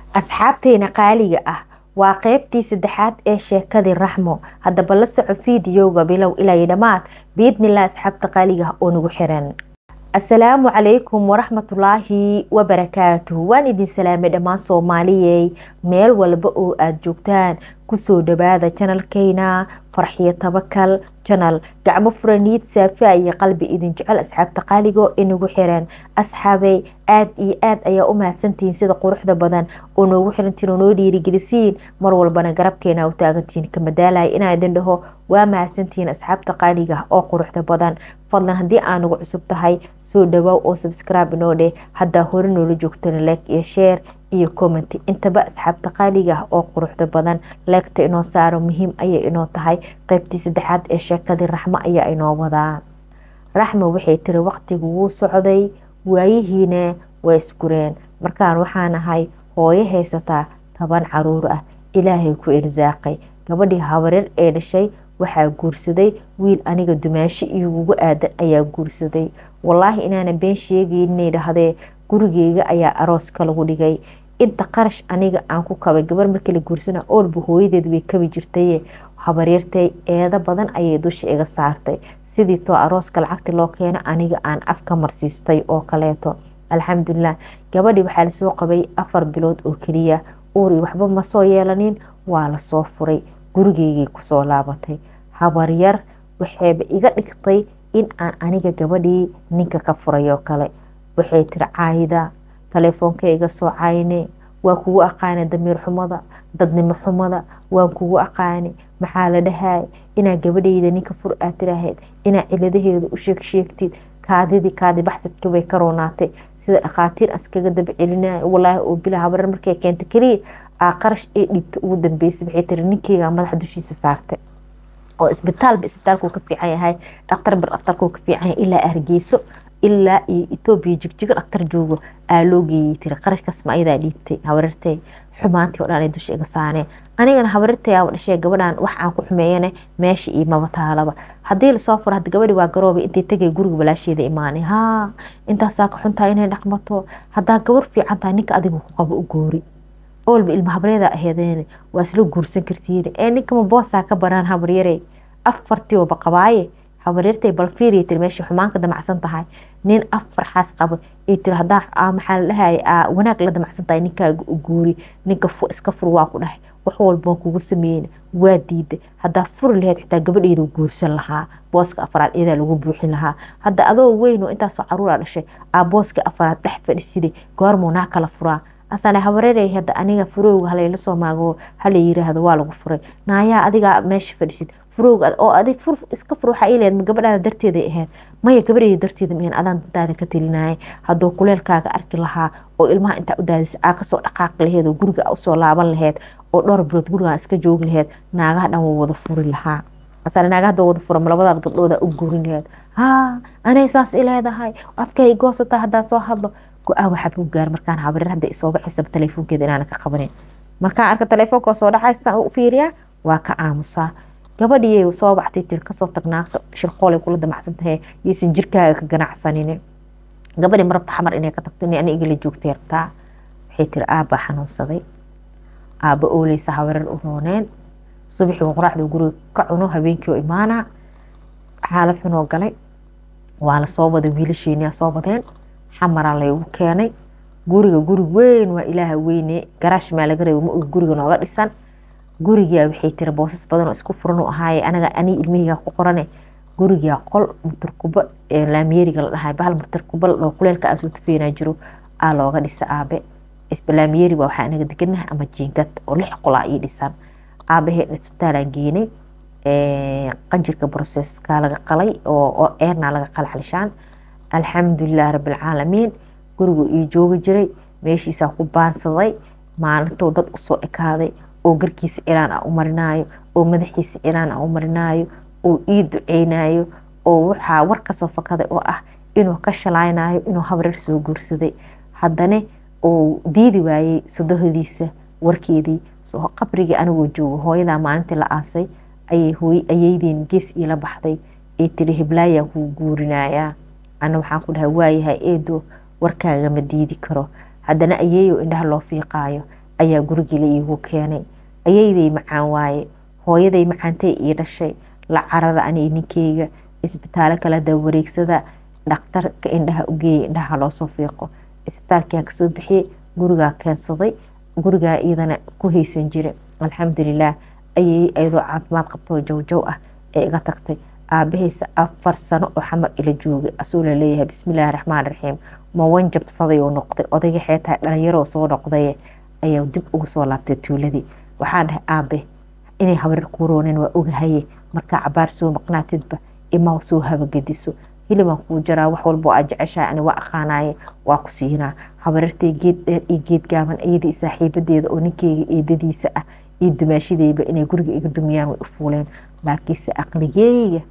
asxaabteena qaaliga ah waa qeybtii saddexaad ee sheekadii raxmo haddaba la soco fiidiyowga bilow ilaa dhammaad biidnillah asxaabta qaaliga ah oo nagu xiran asalaamu calaykum waraxmatullaahi wabarakaatuh waan idin salaamay dhammaan soomaaliyey meel walba oo aada joogtaan kusoo dhawaada janalkeyna farxiyo tabakal janal gacmo furaniid saafiya iyo qalbi idin jecel asxaabta qaaligo inagu xiran asxaabey aada iyo aada ayaa u mahadsantihiin sida quruxda badan oo noogu xirantiin oo noo dhiirigelisiin mar walbana garabkeena u taagantihiin ka madaalaya inaa idin dhaho waa mahadsantihiin asxaabta qaaliga oo quruxda badan fadlan haddii aa nagu cusub tahay soo dhawaaw oo subscribe inoo dheh haddaa hore noola joogtana like iyo share iyo comment intaba asxaabta qaaliga ah oo quruxda badan leegta inoo saaro muhiim ayay inoo tahay qeybtii saddexaad ee sheekadii raxmo ayaa inoo wadaa raxmo waxay tiri waqtigu wuu socday waayihiina waa isgureen markaan waxaan ahay hooyo haysataa toban caruur ah ilaahay ku irsaaqay gabadhii habareer ee dhashay waxaa guursaday wiil aniga dumaashi igugu aadan ayaa guursaday wallaahi inaana been sheegeynay dhahdee gurigeyga ayaa arooska lagu dhigay inta qarash aniga aan ku kabay gabar markii la guursana oolba hooyadeed way kabi jirtaye habaryartay eedo badan ayay dusha iga saartay sidii too arooska lacagti loo keeno aniga aan afka marsiistay oo kaleeto alxamdulilah gabadhii waxaa lasoo qabay afar bilood oo keliya uuri waxba ma soo yeelanin waa lasoo furay gurigeygay kusoo laabatay habaryar waxayba iga dhigtay in aan aniga gabadhii ninka ka furay oo kale waxay tiri caayida taleefoonka iga soo cayne waa kugu aqaana damiir xumada dadnimo xumada waan kugu aqaani maxaa la dhahay inaa gabadhayda ninka fur aad tirahayd inaa ciladaheeda u sheeg sheegtid kaadidii kaadi baxsadka bay ka roonaatay sida dhakhaatiir askaga daba celinaya walaahi oo bila habarar markay keenta keliya aa qarash ee dhibta ugu dambeysay waxay tiri ninkeyga madaxa dushiisa saartay oo isbitaalba isbitaalkuu ka fiican yahay dhakhtarba dhakhtarkuu ka fiican yahay ilaa hargeyso ilaa iyo etoobiya jigjigo dhaktar joogo aa loo geeyey tiri qarashkaas ma ayadaa dhiibtay habarirtay xumaantii oo dhan ay dusha iga saareen anigana habarirtay aa dhashee gabadhan wax aan ku xumeeyane meesha iyo maba taalaba haddii lasoo furo hadda gabadhi waa garoobay intay tagay guriga walaasheeda imaanay haa intaasaa ka xuntahay inay dhaqmato haddaa gabar fiican tahay ninka adigu ku qabo u goori oolba ilma habreeda aheedeen waa isla guursan kartiin ee ninkama boosaa ka banaan habaryare afartiiba qabaaye habaryartay balfiiriya tiri meesha xumaanka damacsan tahay nin afar xaas qabo ee tiri haddaa maxaa la dhahay wanaag la damacsan tahay ninkaaga u guuri ninka iska fur waa ku dhahay wax walba kugu sameeyeen waa diiday haddaa furi laheyd xitaa gabadheeda guursan lahaa booska afaraad iyadaa lagu buuxin lahaa hadda adoo weyn oo intaasoo caruura dhashay aa booska afaraad dhex fadhisiday goormuu naa kala furaa asane habareerey hadda aniga furowga halayla soo maago hala yiraahdo waa lagu furay naayaa adigaa meesha fadhisid furowga oo adig fur iska fur waxaa ileed ma gabadhaada darteeday ahayd maya gabadheeda darteeda miyan adaan dantaada ka telinaya hadduu kuleelkaaga arki lahaa oo ilmaha intaa u daadisa aa kasoo dhaqaaqi laheed oo guriga usoo laaban laheyd oo dhowr bilood gurigaa iska joogi laheyd naagaha dhan waa wada furi lahaa asane naagaha hadda wada fura malabadaad gabdhooda u guurin laheyd haa anay saas ileedahay afkay goosataa haddaa soo hadlo go-aan waxaa buu gaar markaan habareer hadda isoo baxaysaba teleefoonkeeda inaana ka qabanin markaan arka teleefoonka soo dhacaysa u fiiriyaa waa ka aamusaa gabadhiyay soo baxtay tir kasoo tagnaaqta shirqoolay kula damacsan tahay yaysan jirkaaga ka ganacsanin gabadhii marabta xamar inay ka tagto ani igala joogtay rabtaa waxay tiri aabbaa xanuunsaday aabba ooleysa habareer u rooneen subaxii qoraxda guriga ka cuno habeenkii oo imaana xaalad xunoo galay waa la soo waday wiilasheeniyaa soo wadeen xamaraa laygu keenay guriga guri weyn waa ilaaha weyne garaash maa laga reeba ma og guriga nooga dhisan gurigaa waxay tiri boosas badan oo isku furan u ahaaye anaga ani ilmaheyga ku qorane gurigaa qol mutarkubo laamiyeriga la dhahay bahal mutarkubo oo kuleelka aa soo tufeynaa jiro aa looga dhisa aabe laamiyeri waa waxaa anaga deganahay ama jiingad oo lix qolaa ii dhisan aabahee isbitaalaan geenay qanjirka broseska laga qalay oo eerna laga qalay xalishaan alxamdulilah rabilcaalamiin gurigu ii joogi jiray meeshiisaa ku baansaday maalintou dad usoo ekaaday oo garkiisa iraan a u marinaayo oo madaxiisa iraan a u marinaayo oo ii duceynayo oo waxaa war kasoo fakaday oo ah inuu ka shalaynayo inuu habareer soo guursaday haddana uu diidi waayey sodohodiisa warkeedii qabrigii anigoo joogo hooyadaa maalintii la aasay ayaydeen gees iila baxday ee tiri hiblaayaa kuu guurinayaa ana waxaan ku dhahay waayahay eedo warkaagama diidi karo haddana ayeeyo indhaha loo fiiqaayo ayaa gurigii la iigu keenay ayayday macaan waaye hooyaday macaantay ii dhashay la carara ani ninkeyga isbitaalo kala dawareegsada dhakhtarka indhaha ugeeyay indhaha loosoo fiiqo isbitaalkiaan kasoo bixiyey gurigaa keensaday gurigaa iyadana ku haysan jira alxamdulilaah ayay ayadoo caafimaad qabtoo jawjaw ah ee iga tagtay aabahaysa afar sano oo xamar ila joogay asuu laleeyahay bismillaahi raxmaan raxiim ma wanjabsaday oo noqday odayga xeetaa dhalinyaroo soo noqday ayaa dib ugu soo laabtay tuuladii waxaan dhahay aabe inay habarir kuu rooneen waa ogahaye markaa cabaar soo maqnaatidba imaa soo habagediso hilibaan kuu jaraa wax walbo aa jeceshahay ani waa aqaanaye waa ku siinaa habarirtay geed dheer iyo geed gaaban iyadii saaxiibadeeda oo ninkeyga eedadiisa ah iyo dumaashadeyba inay guriga iga dumiyaan way u fuuleen laakiinse aqligeyga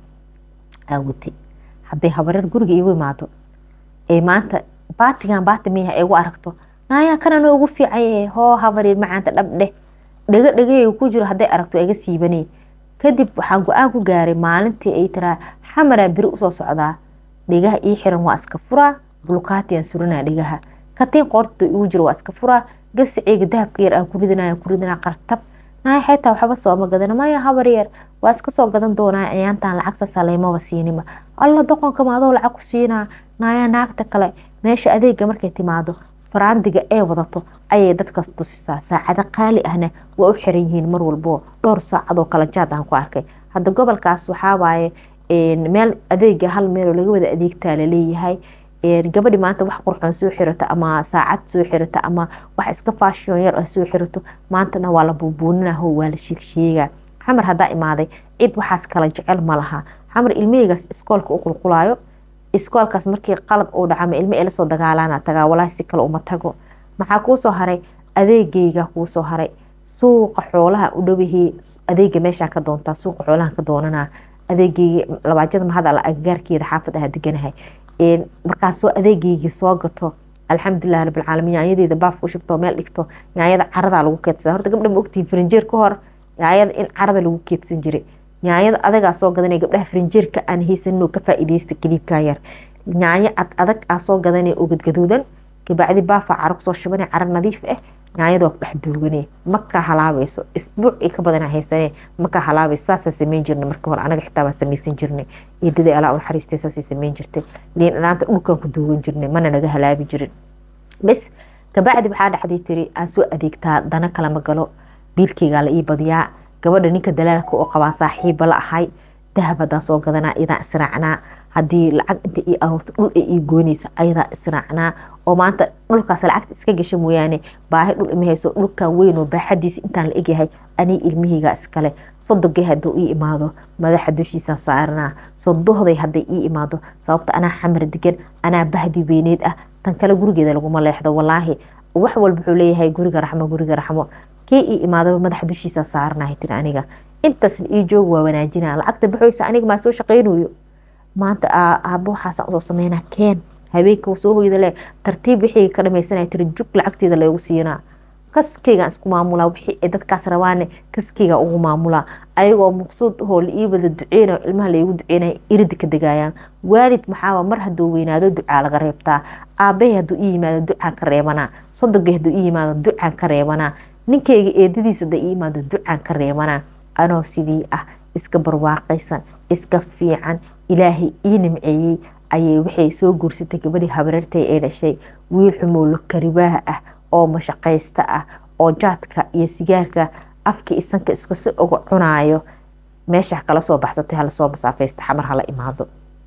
aawatay hadday habarir guriga igu imaado ee maanta baatigan baati miyaha igu aragto naayaa kanana ugu fiican yahay hoo habarir macaanta dhabdheh dhego dhegaheyga ku jiro hadday aragto iga siibanay kadib waxaan go-aan ku gaaray maalintii ay tiraa xamaraa beri usoo socdaa dhegaha ii xiran waa iska furaa bulkaatiyaan suranaa dhegaha katiin qoorta igu jiro waa iska furaa gasiceyga dahabka yar aan ku ridinaya ku ridinaa qartab naaya xeetaa waxba sooma gadana maya habar yar waa iska soo gadan doonaa ayaantaan lacagsa saleymaba siinima alla doqonka maadoo lacag ku siinaa naaya naagta kale meesha adeega markay timaado faraandiga ee wadato ayay dadka tusisaa saacado qaali ahna waa u xiran yihiin mar walbo dhowr saacadoo kala jaad aan ku arkay hadda gobolkaas waxawaaye meel adeega hal meeloo laga wada adeegtaa laleeyahay gabadhi maanta wax qurxoon soo xirato ama saacad soo xirato ama wax iska faashion yar soo xirato maantana waa la buubuuninaho waa la sheegsheegaa xamar haddaa imaaday cid waxaas kala jecel ma laha xamar ilmaheygaas iskoolka u qulqulaayo iskoolkaas markii qalad uu dhaca ma ilmo ee lasoo dagaalaana tagaa walaahi si kale uma tago maxaa kuusoo haray adeegeyga kuusoo haray suuqa xoolaha u dhowihii adeega meeshaa ka doontaa suuqa xoolaha ka doonanaa adeegeyga labaajada mahada la agagaarkeeda xaafad aha deganahay markaasoo adeegeygii soo gato alxamdulilah rabbilcaalamiin yaanyadeeda baafka u shubto meel dhigto yaanyada caradaa lagu keedsan horta gabdha ma ogtihin farinjeer ka hor yaanyada in carada lagu keedsan jiray yaanyada adagaa soo gadanaya gabdhaha farinjeerka aan haysaninoo ka faa'iideysta kaliibkaa yar yaanyo ad adag aa soo gadanaya oo gadgaduudan kabacdi baafa caro kusoo shubanay caro nadiif ah yaanyada waa ku dhex duuganee makaa halaabayso isbuuc i ka badanaa haysanee makaa halaabayso saasaa sameyn jirnay marka hore anaga xitaa baa samaysan jirnay eedadii alaa u naxariistay saasay sameyn jirtay liin dhanaanta dhulkaan ku duugan jirnay mana naga halaabi jirin bes kabacdi waxaa dhacday tiri aan soo adeegtaa dana kalama galo biilkeygaa la ii badiyaa gabadha ninka dalaalka oo qabaa saaxiiba la ahay dahab haddaan soo gadanaa iyadaan israacnaa haddii lacag inta ii aroorto dhul ay ii goynaysa ayadaa israacnaa oo maanta dhulkaas lacagta iska gasha mooyaane baahi dhul ima hayso dhulkan weyn oo baaxadiisa intaan la egyahay anii ilmihaygaa iskale sodogay hadduu ii imaado madaxa dushiisaan saaranaa sodohday hadday ii imaado sababta anaa xamar degan anaa bahdi weyneed ah tan kale gurigeeda laguma leexdo walaahi wax walba wuxuu leeyahay guriga raxmo guriga raxmo kii ii imaadaba madaxa dushiisa saaranahay tiri aniga intaasna ii joog waa wanaajinaa lacagta baxoysa aniga maa soo shaqaynayo maanta aaba waxaasaan usoo sameynaa keen habeenka soo hoyda le tartiib wixii ka dhamaysanaya tiri jug lacagteeda loogu siinaa kaskeygaan isku maamulaa wixii ay dadkaas rabaane kaskeyga ugu maamulaa ayagoo maqsuud ahoo la ii wada duceynayo ilmaha laigu duceynaya irida ka degayaan waalid maxaaba mar hadduu weynaado ducaa laga reebtaa aabahay hadduu ii yimaado ducaan ka reebanaa sodogay hadduu ii yimaado ducaan ka reebanaa ninkeyga eedadiisa hadday ii yimaado ducaan ka reebanaa anoo sidii ah iska barwaaqaysan iska fiican ilaahay ii nimceeyey ayay waxay soo guursatay gabadhii habareertay ee dhashay wiil xumoolo karibaaha ah oo mashaqaysta ah oo jaadka iyo sigaarka afka isanka iskasi uga cunaayo meesha kala soo baxsatay hala soo masaafaysta xamar hala imaado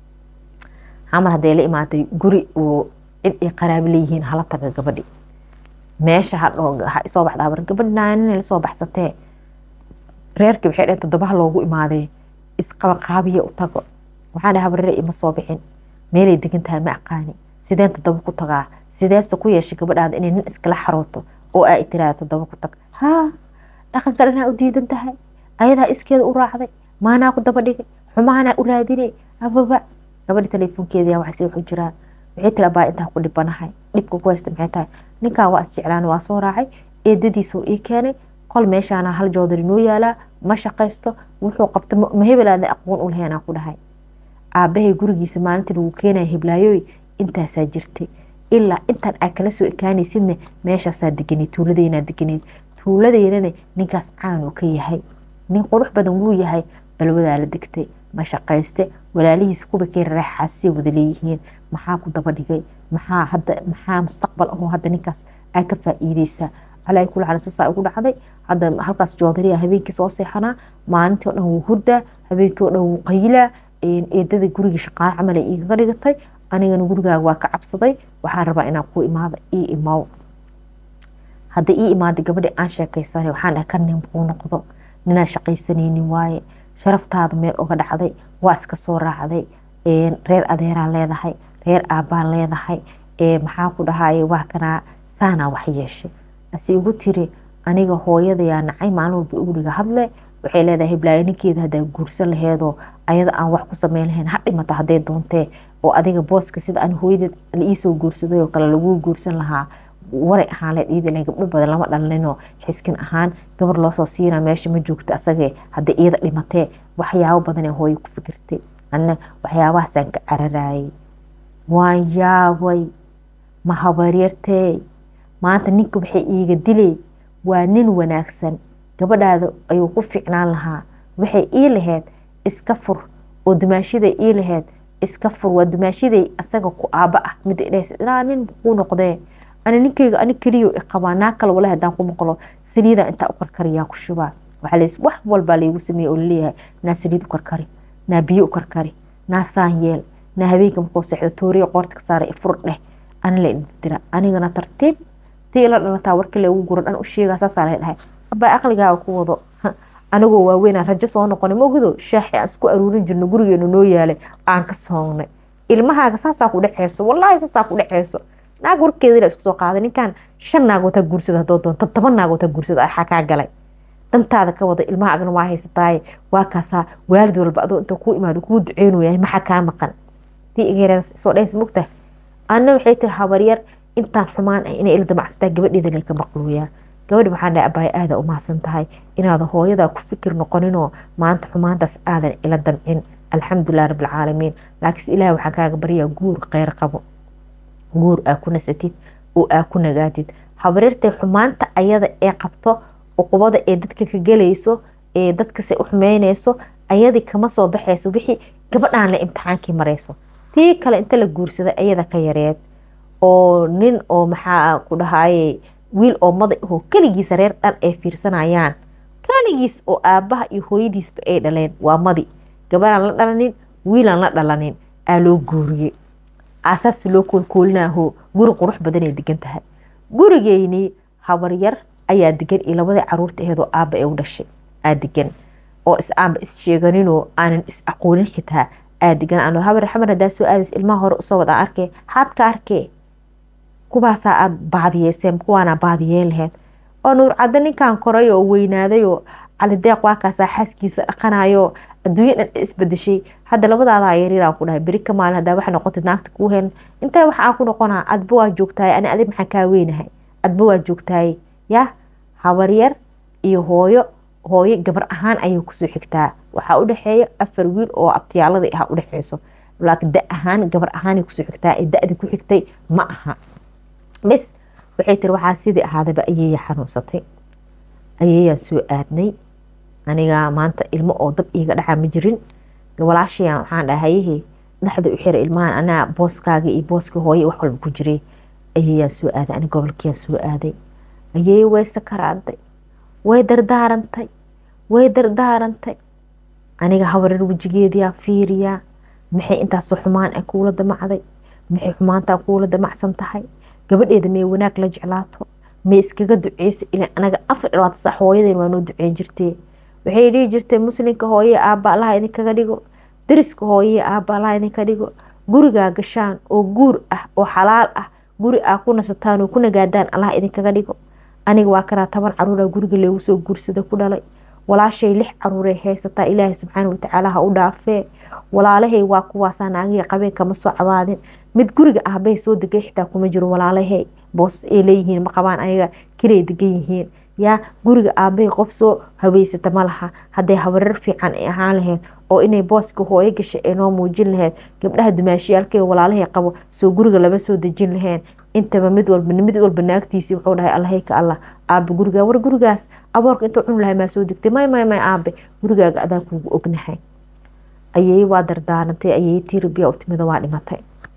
xamar hadday la imaaday guri uu cid ay qaraabo leeyihiin hala taga gabadhi meesha ha isoo baxda habar gabadhi naanin la soo baxsatee reerkii waxay dhaheen toddobaha loogu imaaday isqabaqaabiya u tago waxaan dhahay habarere ima soo bixin meelay degan tahay ma aqaani sideen toddoba ku tagaa sideese ku yeeshay gabadhaada inay nin iskala xarooto oo aa tiraada toddoba ku tag haa dhaqanka dhanaa u diidan tahay ayadaa iskeeda u raacday maanaa ku daba dhigay xumaanaa u raadinay ababa gabadhi teleefonkeeda waxasi wuxuu jiraa waxay tiri abaa intaa ku dhibanahay dhibka ku haysta maxay tahay ninkaa waa isjeclaan waa soo raacay eedadiisuu ii keenay qol meeshaana hal joodari noo yaalaa ma shaqaysto wuxuu qabta ma hebelaada aqoon u laheenaa ku dhahay aabahay gurigiisa maalintii lagu keenaya heblaayoy intaasaa jirtay ilaa intaan aa kala soo ekaanaysidna meeshaasaa deganeed tuuladeynaa deganeed tuuladeynana ninkaas caan uu ka yahay nin qurux badan wuu yahay balwadaa la degtay ma shaqayste walaalihiis kuba kay raaxaasay wada leeyihiin maxaa ku daba dhigay maxaa hadda maxaa mustaqbal ahoo hadda ninkaas aa ka faa'iideysaa calaa kula xaal sasaa ugu dhacday hadda halkaas joodariya habeenkii soo seexanaa maalintii oo dhan wuu hurdaa habeenkii oo dhan wuu qaylaa eedada guriga shaqaale camal ay igaga dhigatay anigana gurigaaga waa ka cabsaday waxaan rabaa inaan ku imaado ii imaw hadda ii imaaday gabadhii aan sheekaysanay waxaan dhahay ka nin kuu noqdo ninaan shaqaysanaynin waaye sharaftaada meel uga dhacday waa iska soo raacday reer adeeraa leedahay reer aabbaa leedahay maxaa ku dhahaye waa kanaa saanaa wax yeeshay ase igu tiri aniga hooyadayaa nacay maalin walba igu dhiga hadle waxay leedahay hiblaayo ninkeeda haddaa guursan laheedoo ayada aan wax ku sameyn lahayn ha dhimata hadday doontee oo adiga booska sida aan hooyadeed la iisoo guursaday oo kale laguu guursan lahaa waray ahaan leed iyada ilahay gabdho badan lama dhalinoo xiskin ahaan gabar loosoo siinaa meesha ma joogta asagee hadday iyada dhimatee waxyaabo badan ee hooyo ku fikirtay anna waxyaabahaasaan ka cararaayay waan yaabay ma habaryartee maanta ninka waxay iiga dilee waa nin wanaagsan gabadhaada ayuu ku fiicnaan lahaa waxay ii laheyd iska fur oo dumaashiday ii laheyd iska fur waa dumaashiday asaga ku aaba ah mida idhahaysa ilaa nin kuu noqdee ani ninkeyga ani keliyo iqabaa naa kale walahi haddaan ku maqlo saliidaa intaa u karkariyaa ku shubaa waxaa leys wax walbaa laygu sameeye oo laleeyahay naa saliid u karkari naa biyo u karkari naa saan yeel naa habeenka markuu seexdo tooriya qoorta ka saara ifur dheh ani la idindira anigana tartiib tii ila dhalataa warkii lagu guro dhan u sheegaa saasaa lay dhahay abaa aqligaaga ku wado anigoo waaweynaa rajo soo noqonay maogdo shaaxi aan isku aruurin jirno gurigeenu noo yaalay aan ka soognay ilmahaaga saasaa ku dhexeyso wallaahi saasaa ku dhexeyso naag warkeedila isku soo qaaday ninkan shan naag wataa guursada hadoo doonto toban naag wataa guursada axaa kaa galay dantaada ka wada ilmaha agna waa haysataaye waa kaasaa waalid walba adoo inta kuu imaado kuu duceynayahay maxaa kaa maqan tii igeera soo dhehaysa mogtahay anna waxay tiri habaryar intaan xumaan ah inay ila damacsataa gabadheeda lay ka maqluuyaa gabadhi waxaan dhahay abaay aada u mahadsan tahay inaada hooyadaa ku fikir noqoninoo maanta xumaantaas aadan ila damcin alxamdulilah rabbilcaalamiin laakiinse ilaah waxaan kaaga baryaa guur kheyr qabo guur aa ku nasatid oo aa ku nagaatid habaryartay xumaanta ayada ee qabto uqubada ee dadka ka gelayso ee dadkase u xumeyneyso ayadii kama soo baxayso wixii gabadhaan le imtixaankii marayso tii kale inta la guursaday ayada ka yareed oo nin oo maxaa ku dhahaye wiil oo maday ahoo keligiisa reer dhan ay fiirsanayaan keligiis oo aabbaha iyo hooyadiisba ay dhaleen waa madi gabadhaan la dhalanin wiilaan la dhalanin aa loo guuriyey aasaasi loo koolkoolinaaho guri qurux badanay degan tahay gurigeynii habaryar ayaa degan iyo labadii caruurta aheedoo aabba ee u dhashay aa degan oo is aanba is sheeganinoo aanan is aqoonin xitaa aa degan ano habar xamar hadaa soo aadays ilmaha hore usoo wada arkee haadka arkee kuwaasaa aada baadiyeyseen kuwaana baadiyeen laheyd oo nuur caddo ninkan koray oo weynaaday oo calideeq waakaasaa xaaskiisa dhaqanayo adduunya dhan isbedeshay hadda labadaadaa yaryaraan ku dhahay beri ka maalin hadaa waxa noqotid naagta kuu heen intee wax aan ku noqonaa adba waa joogtahay ani adig maxaan kaa weynahay adba waa joogtahay yaa habaryar iyo hooyo hooyo gabar ahaan ayay kusoo xigtaa waxaa u dhexeeya afar wiil oo abtiyaaladii ah u dhexeyso laakiin da ahaan gabar ahaanay kusoo xigtaa ee da-dii ku xigtay ma aha bis waxay tiri waxaa sidii ahaadaba ayeeya xanuunsatay ayeeyaan soo aadnay aniga maanta ilmo oo dab iiga dhaca ma jirin walaashayaan waxaan dhahayahe dhexda u xira ilmahan anaa booskaaga iyo booska hooye wax walba ku jiray ayeeyaan soo aaday ani gobolkiyaan soo aaday ayeeye way sakaraaday way dardaarantay way dardaarantay aniga habareer wejigeediyaa fiiriyaa maxay intaasoo xumaan ah kuula damacday maxay xumaantaa kuula damacsan tahay gabadheeda may wanaag la jeclaato may iskaga duceysa ilaa anaga afar dhibaata sax hooyadeen waa noo duceyn jirtee waxay dhihi jirtay muslimka hooye aabba allaha idinkaga dhigo dariska hooye aabba allaha idinka dhigo gurigaa gashaan oo guur ah oo xalaal ah guri aa ku nasataan oo ku nagaadaan allaha idinkaga dhigo aniga waa kanaa toban caruura guriga loogu soo guursada ku dhalay walaashay lix caruuray haysataa ilaahay subxaana watacaala ha u dhaafee walaalahay waa kuwaasaa naagihii qabeen kama soo cabaadin mid guriga ah bay soo degay xitaa kuma jiro walaalahay boosas ay leeyihiin ma qabaan ayaga kiray degan yihiin yaa guriga aabbahay qof soo habeysata ma laha hadday habareer fiican ay ahaan lahayd oo inay booska hooyo gashay ay noo muujin lahayd gabdhaha dumaashiyaalkee walaalahay qabo soo guriga lama soo dejin laheen intaba mid walba mid walba naagtiisii wuxuu dhahay allahayka allah aabe gurigaa war gurigaas aboorka intuu cuni lahay maa soo degtay may may may aabe gurigaaga adaa kuugu ognahay ayay waa dardaarantay ayay tirabiya u timida waa dhimatay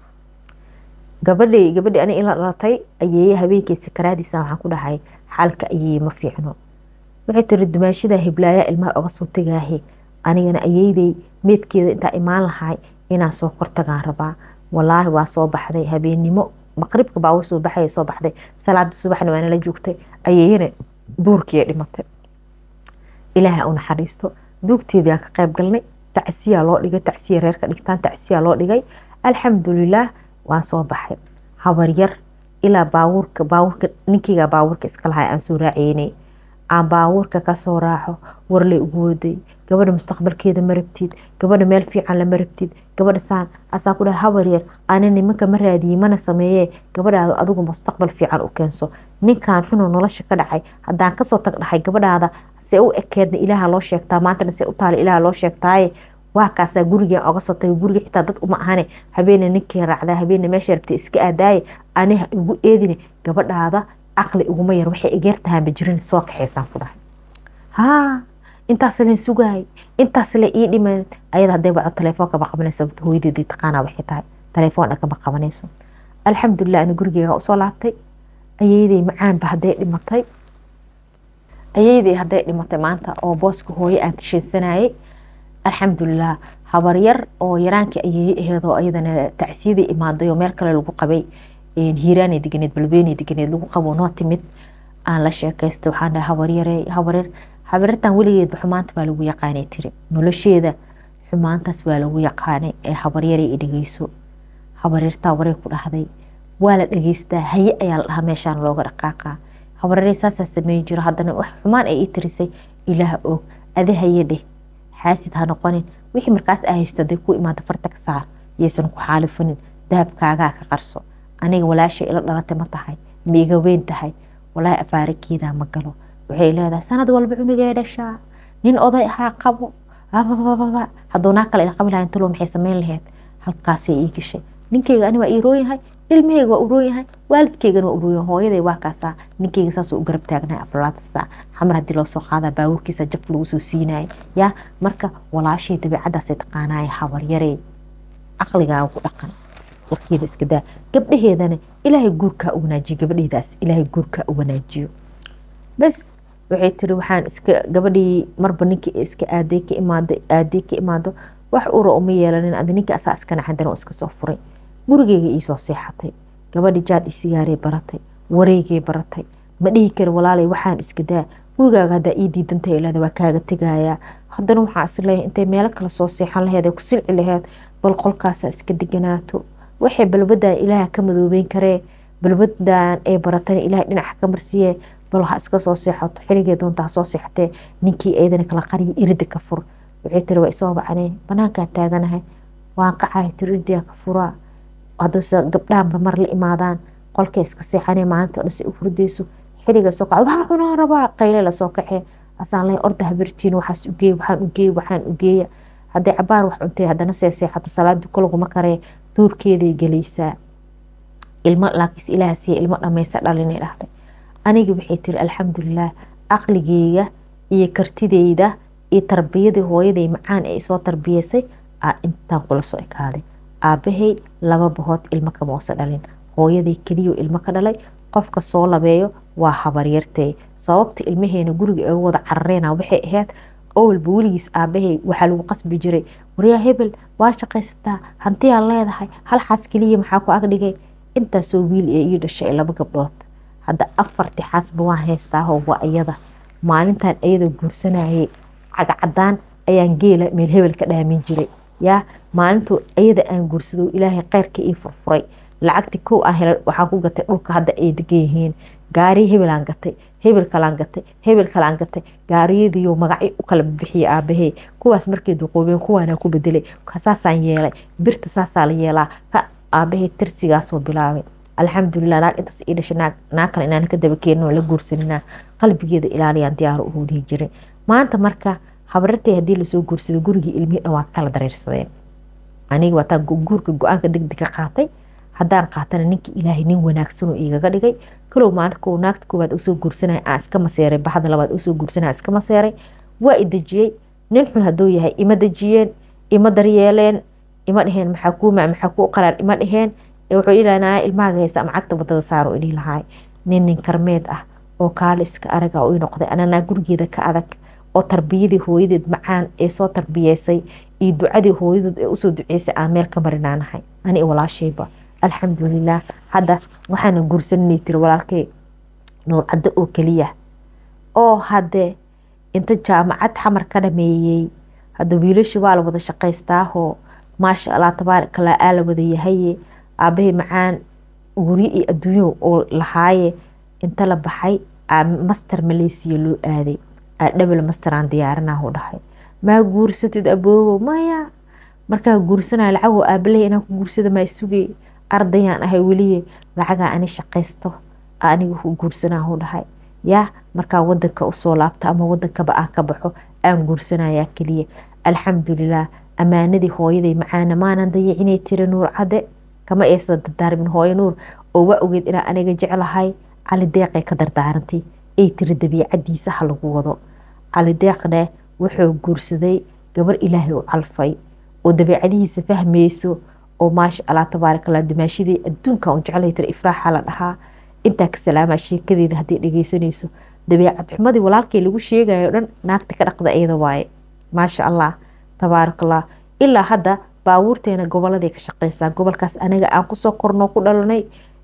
gabadhay gabadhii ani ila dhalatay ayay habeenkii sakaraadiisa waxaan ku dhahay xaalka ayay ma fiicno waxay tiri dumaashada hiblaayaa ilmaha oga soo tegaahe anigana ayeyday meedkeeda intaa imaan lahay inaan soo kortagaan rabaa walaahi waa soo baxday habeennimo maqribka baa soo baxay soo baxday salaada subaxna waa nala joogtay ayayna duurkii dhimatay ilaaha u naxariisto duugteedii ka qayb galnay tacsiyaa loo dhigay tacsiya reerka dhigtaan tacsiyaa loo dhigay alxamdulilaah waan soo baxay habar yar ilaa baabuurka baabuurka ninkeyga baabuurka iska lahay aan soo raaceynay aan baabuurka kasoo raaco warley ugu waday gabadha mustaqbalkeeda ma rabtid gabadha meel fiican lama rabtid gabadha saan asaa ku dhahay habar yar ani nimanka ma raadiyey mana sameeyee gabadhaada adigu mustaqbal fiican u keenso ninkan runoo nolosha ka dhacay haddaan kasoo tag dhahay gabadhaada se u ekeedna ilaaha loo sheegtaa maantana se u taala ilaaha loo sheegtaaye waa kaasaa gurigan oga soo tagay guriga xitaa dad uma ahane habeena ninkii raacdaa habeena meesha rabtay iska aadaaye aniha igu eedine gabadhaada aqli iguma yar waxay igeertahaanba jirin soo kaxaysaan ku dhahay haa intaas len sugaay intaas le ii dhiman ayada hadday waco telefoonka ma qabanaysa hooyadeedii taqaanaa waxay tahay telefoon dhakama qabanayso alxamdulilah ani gurigeega usoo laabtay ayeyday macaanba hadday dhimatay ayeyday hadday dhimatay maanta oo booska hooye aan kasheesanayay alxamdulilah habar yar oo yaraankii ayey aheed oo ayadana tacsiyadii imaaday oo meel kale lagu qabay hiiraanay deganeed balbeenay deganeed lagu qabo noo timid aan la sheekaystay waxaan dhahay habaryare habaryar habaryartan weligeedba xumaanta baa lagu yaqaanay tiri nolosheeda xumaantaas waa lagu yaqaanay ee habaryaray i dhegeyso habaryartaa waray ku dhahday waa la dhegeystaa haye ayaa la dhahaa meeshaan looga dhaqaaqaa habaryare saasaa sameyn jiro haddana wax xumaan ay ii tirisay ilaah og adi haye dheh xaasid ha noqonin wixii markaas aa haysto haday ku imaado farta ka saar yaysan ku xaalifanin dahabkaagaa ka qarso aniga walaashay ila dhalatay ma tahay ma iga weyn tahay walaahi afaarakeedaa ma galo waxay leedahay sanad walba cunugee dhashaa nin oday ahaa qabo abababa hadduu naa kale ila qabi lahayn talo maxay samayn lahayd halkaasay ii gashay ninkeyga ani waa ii roon yahay ilmaheyga waa u roon yahay waalidkeygana waa u roon yahay hooyaday waa kaasaa ninkeyga saasuu u garab taagnahay afralaata saac xamar haddii loo soo qaadaa baabuurkiisa jab lagu soo siinayay yaa marka walaashay dabiicadaasay taqaanaaya habaryarey caqligaaga ku dhaqan warkeeda iska daa gabdhaheedana ilaahay guurkaa u wanaajiyo gabadheedaas ilaahay guurkaa u wanaajiyo bas waxay tiri waxaan iska gabadhii marba ninkii iska aaday ka imaado aaday ka imaado wax ura uma yeelanin adi ninkii asaa iska naxadan oo iska soo furay gurigeyga iisoo seexatay gabadhi jaad isigaaray baratay wareegay baratay ma dhihi kari walaalay waxaan iska daa gurigaaga haddaa ii diidantay ilaada waa kaaga tegayaa haddana waxaa isleeyahay intay meelo kale soo seexan laheed ku silci laheed bal qolkaasaa iska deganaato waxay balbadan ilaaha ka madoobeyn karee balbadan ay baratana ilaahay dhinaca ka marsiiye bal ha iska soo seexato xiligee doonta ha soo seexatee ninkii eedana kala qariya irida ka fur waxay tiri waa isoo bacnee banaankaa taaganahay waan qacahay tiri iridaa ka furaa haddase gabdhahanba mar la imaadaan qolkay iska seexanee maalinta dhase u hurdayso xiliga soo kacda waxaa cunaa rabaa qayle lasoo kacee asaan leh orda habirtiin waxaas ugeey waxaan ugeey waxaan ugeeya hadday cabaar wax cuntay haddana see seexato salaadii kolaguma karee duurkeeday gelaysaa ilmo laakiinse ilaah siiya ilmo dhamaysa dhalinay dhahday aniga waxay tiri alxamdulilah aqligeyga iyo kartideyda iyo tarbiyadii hooyaday macaan ee isoo tarbiyeysay aa intaan kula soo ekaaday aabahay laba bahood ilmo kamausa dhalin hooyaday keliyo ilmo ka dhalay qofka soo labeeyo waa habaryartay sababta ilmaheena guriga aga wada carareyna waxay ahayd owalba weligiis aabahay waxaa lagu qasbi jiray waryaa hebel waa shaqaysataa hantiyaa leedahay hal xaas keliya maxaa ku agdhigay intaasoo wiil ee ii dhashay laba gabdhood hadda afarti xaasba waan haystaaho waa iyada maalintan iyada guursanayay cagacadaan ayaan geela meel hebel ka dhaamin jiray yaa maalintuu iyada aan guursado ilaahay kheyrka ii furfuray lacagti kow aan helay waxaan ku gatay dhulka hadda ay degan yihiin gaari hebelaan gatay hebel kalaan gatay hebel kalaan gatay gaariyadiiyo magacyo u kala bixiyay aabahey kuwaas markay duqoobeen kuwaanaa ku bedelay saasaan yeelay birta saasaa la yeelaa ka aabahey tirsigaasoo bilaabay alxamdulilah naag intaas ii dhashay naag kale inaan ka daba keenin oo la guursaninaa qalbigeeda ilaaliyaan diyaar uhu dhihi jiray maanta marka habarartay haddii lasoo guursado gurigii ilmihii dhan waa kala dareersadeen aniga waataa guurka go-aanka degdeg ka qaatay haddaan qaatana ninka ilaahay nin wanaagsanoo igaga dhigay kalow maalinka naagta koowaad usoo guursanaya aan iska maseeray baxda labaad usoo guursanaya iska maseeray waa i dejiyey nin xun hadduu yahay ima dejiyeen ima daryeeleen ima dheheen maxaa kuu mac maxaa kuu qaraan ima dheheen wuxuu ilaanaya ilmahaaga haysa ama cagta wadada saaro idhihi lahaay nin nin karmeed ah oo kaali iska araga u noqday ananaa gurigeeda ka adag oo tarbiyadii hooyadeed macaan ee soo tarbiyeysay iyo ducadii hooyadeed ee usoo duceysay aan meel ka marinaanahay ani walaashayba alxamdulilah hadda waxaana guursananay tiri walaalkay nuurcaddo oo keliya oo hadde inta jaamacad xamar ka dhameeyey hadda wiilashii waa la wada shaqaystaahoo maasha allah tabaarakallah aa la wada yahaye aabahay macaan guryo iyo adduunyo oo lahaaye inta la baxay master maleysiya loo aaday dhebel masteraan diyaarinahu dhahay maa guursatid aboogo maya markaa guursanaya lacagoo aabaley inaan ku guursada maa sugay ardayaan ahay weliye lacagaa ani shaqaysto aniga ku guursanahu dhahay yaa markaa wadanka usoo laabta ama wadankaba aan ka baxo aan guursanayaa keliya alxamdulilah ammaanadii hooyaday macaana maanan dayicinay tiri nuur cadde kama aysan dardaarmin hooyo nuur oo waa ogeed inaa aniga jeclahay cali deeqay ka dardaarantay ay tiri dabiicadiisa ha lagu wado cali deeqne wuxuu guursaday gabar ilaahay u calfay oo dabiicadihiisa fahmayso oo maasha allah tabaarakallah dumaashidii adduunka un jeclay tiri ifraaxa la dhahaa intaa ka salaamaa sheekadeeda haddii dhegeysanayso dabiicad xumadii walaalkay lagu sheegayo dhan naagta ka dhaqda iyada waaye maasha allah tabaarakallah ilaa hadda baabuurteena goboladay ka shaqeysaa gobolkaas anaga aan kusoo kornoo ku dhalanay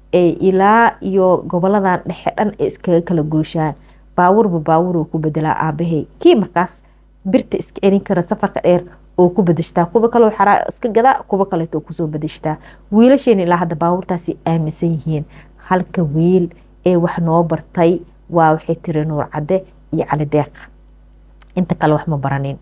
ilaa iyo goboladan dhexe dhan ee iskaga kala gooshaan baabuurba baabuur ku bedelaa aabahey kii markaas birta iska celin kara safarka dheer oo ku bedeshtaa kuwa kaleo xaraa iska gadaa kuwa kaleeto kusoo bedeshtaa wiilasheena ilaa hadda baabuurtaasi aaminsan yihiin halka wiil ee wax noo bartay waa waxay tiri nuur cadde iyo cali deeq inta kale wax ma baranin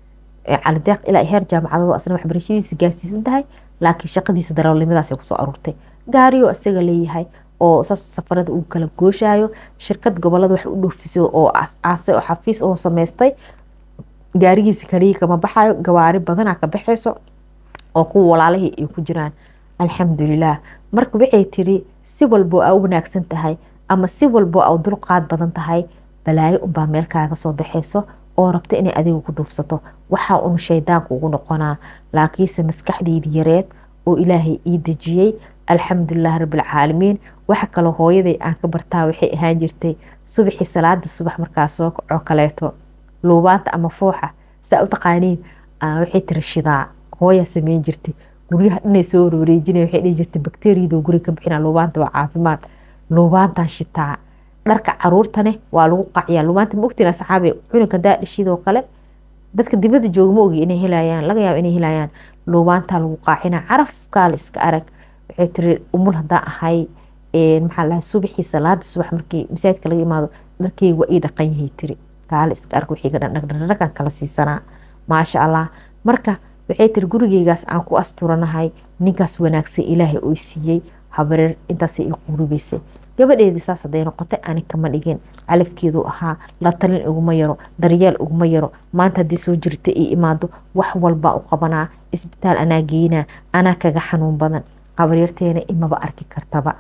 cali deeq ilaa heer jaamacadooda asna waxbarashadiisa gaarsiisan tahay laakiin shaqadiisa darawalnimadaas kusoo aruurtay gaariyo isaga leeyahay oo saas safarada uu kala gooshaayo shirkad gobolada wax u dhoofiso oo aasay oo xafiis oo samaystay gaarigiisa kaliya kama baxayo gawaari badanaa ka baxayso oo kuwa walaalihii ay ku jiraan alxamdulilah marka waxay tiri si walbo aa u wanaagsan tahay ama si walbo aa u dulqaad badan tahay balaayo unbaa meel kaaga soo baxayso oo rabta inay adiga ku duufsato waxaa un shaydaanku ugu noqonaa laakiinse maskaxdeydii yareed oo ilaahay ii dejiyey alxamdulilah rabbilcaalamiin waxa kaloo hooyaday aan ka bartaa waxay ahaan jirtay subaxii salaada subax markaa soo kacoo kaleeto luubaanta ama fooxa saa u taqaaniin waxay tiri shidaa hooyaa sameyn jirtay guryaha dhanay soo wareejinay waxay dhihi jirtay bakteeriyadoo guriga ka bixina luubaanta waa caafimaad luubaantan shitaa dharka caruurtane waa lagu qaciyaa luubaanta ma ogtiin asxaabe cunugka daadhishidoo kale dadka dibadda jooga ma ogi inay helayaan laga yaabo inay helayaan luubaantaa lagu qaacina carafkaa la iska arag waxay tiri umul hadaa ahay maxaa lahay subaxii salaada subax markii masaajidka laga imaado dharkeyga waa ii dhaqan yahay tiri kaale iska arg wixii gadhan dhagdhaqan kala siisanaa maasha allah marka waxay tiri gurigeygaas aan ku asturanahay ninkaas wanaagsan ilaahay oo siiyey habareer intaasay ii qurubaysay gabadheedii saas haday noqotay ani kama dhigin calafkeedu ahaa la talin iguma yaro daryeel iguma yaro maanta haddii soo jirta ii imaado wax walbaa u qabanaa isbitaal anaa geynaa anaa kaga xanuun badan qabaryarteena imaba arki kartaba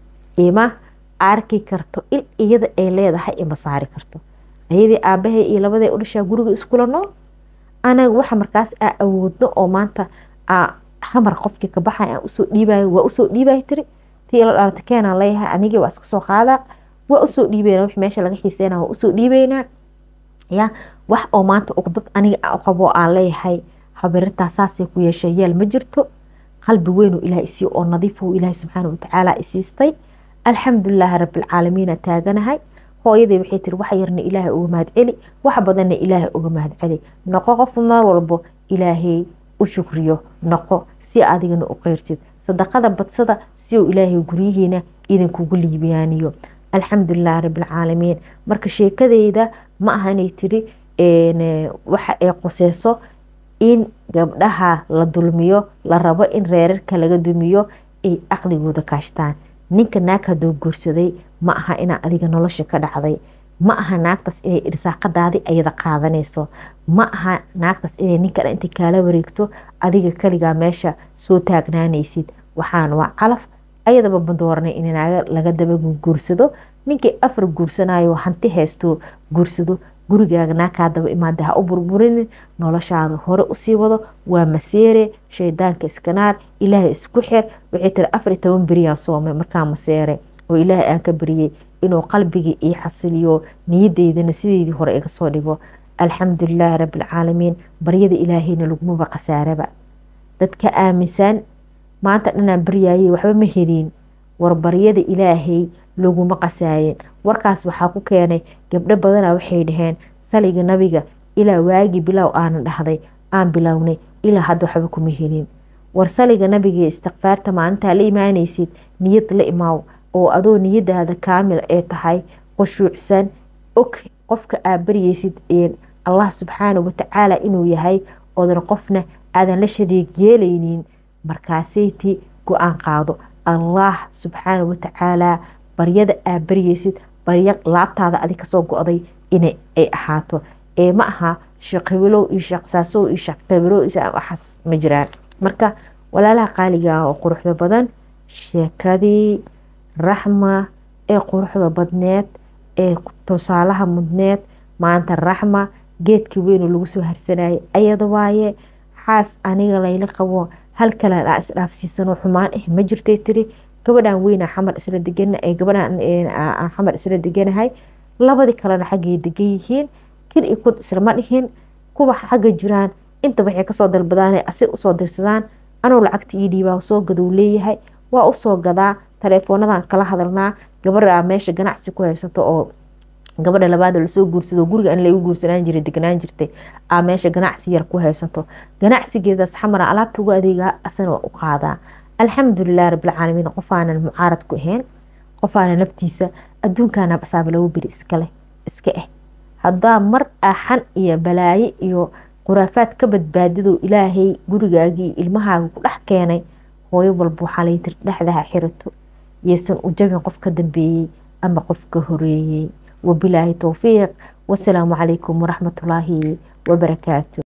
ima arki karto il iyada ay leedahay ima saari karto ayadii aabahay iyo labaday u dhashaa guriga iskula nool anaga waxa markaas aa awoodno oo maanta xamar qofkii ka baxay aan usoo dhiibayo waa usoo dhiibaya tiri tii la dhalata keenaan leeyahay anigii waa iska soo qaadaa waa usoo dhiibayna wix meesha laga xiiseynaa waa usoo dhiibaynaa ya wax oo maanta uqdad aniga qabo aan leeyahay habarirtaa saasay ku yeeshay yeel ma jirto qalbi weyn oo ilaah isii oo nadiif oo ilaahay subxaana watacaala isiistay alxamdulilaahi rabbilcaalamiina taaganahay hooyaday waxay tiri wax yarna ilaahay uga mahadceli wax badanna ilaahay uga mahadceli noqo qof mar walbo ilaahay u shukriyo noqo si adigana u qeyrsid sadaqada badsada si uu ilaahay guryihiina idinkugu liibayaaniyo alxamdulilahi rabbilcaalamiin marka sheekadeyda ma aha inay tiri waxa ay qoseyso in gabdhaha la dulmiyo la rabo in reerarka laga dumiyo ay aqligooda kaashtaan ninka naag haduu guursaday ma aha inaa adiga nolosha ka dhacday ma aha naagtaas inay irsaaqadaadii ayada qaadanayso ma aha naagtaas inay ninkan intay kaala wareegto adiga kaligaa meesha soo taagnaanaysid waxaan waa calaf ayadaba ma dooranay in naaga laga daba guursado ninkii afar guursanayo hanti haysto guursado gurigaaga naakaa daba imaada ha u burburinin noloshaada hore usii wado waa maseere shaydaanka iskanaar ilaahay isku xir waxay tiri afar iyo toban beriyaan soomay markaa maseere oo ilaahay aan ka beriyey inuu qalbigii ii xasiliyo niyadeydana sideydii hore iga soo dhigo alxamdulilaahi rabbilcaalamiin baryada ilaahayna lagumaba khasaaraba dadka aaminsan maanta dhanaan baryaayey waxba ma helin war baryada ilaahay laguma qasaayin warkaas waxaa ku keenay gabdho badana waxay dhaheen saliga nabiga ilaa waagii bilow aanan dhahday aan bilownay ilaa hadda waxba kuma helin war saliga nabiga istikfaarta maalintaa la imaanaysid niyad la imaaw oo adoo niyadaada kaamil ee tahay qushuucsan og qofka aad baryaysid allah subxaana watacaala inuu yahay oodan qofna aadan la shariig yeelaynin markaasayti go-aan qaado allah subxaana watacaala baryada aad baryaysid baryo laabtaada adi kasoo go-day inay ay ahaato ee ma aha sheekhibilow iyo sheeksaasow iyo sheekhibilow waxaas ma jiraan marka walaalaha qaaliga oo quruxda badan sheekadii raxma ee quruxda badneed ee tusaalaha mudneed maanta raxma geedka weyn lagu soo harsanayay ayada waaye xaas aniga layla qabo hal kalan aa isdhaafsiisano xumaan ah ma jirtay tiri gabadhan weyna xamar isla degan gabadhan xamar isla deganahay labadii kalena xaggay degan yihiin kir iyo kud islama dhihin kuwa xagga jiraan inta waxay kasoo dalbadaan asi usoo dirsadaan anuu lacagta ii dhiibaa soo gadow leeyahay waa usoo gadaa taleefoonadan kala hadalnaa gabadha meesha ganacsi ku haysato oo gabadha labaad lasoo guursado guriga an lagu guursanaan jiray deganaan jirtay aa meesha ganacsi yar ku haysato ganacsigeedaas xamara alaabta uga adeegaa asana waa u qaadaa alxamdulilah rabbilcaalamiin qofaanan mucaarad ku ahayn qofaana naftiisa adduunkaana basaaba labo beri iskaleh iska ah haddaa mar axan iyo balaaye iyo khuraafaad ka badbaadido ilaahay gurigaagii ilmahaaga ku dhex keenay hooyo walba waxaa lay tiri dhexdaha xirato yeysan u jabin qof ka dambeeyey ama qof ka horeeyey wabilaahi towfiiq wasalaamu calaykum waraxmatullaahi wabarakaatu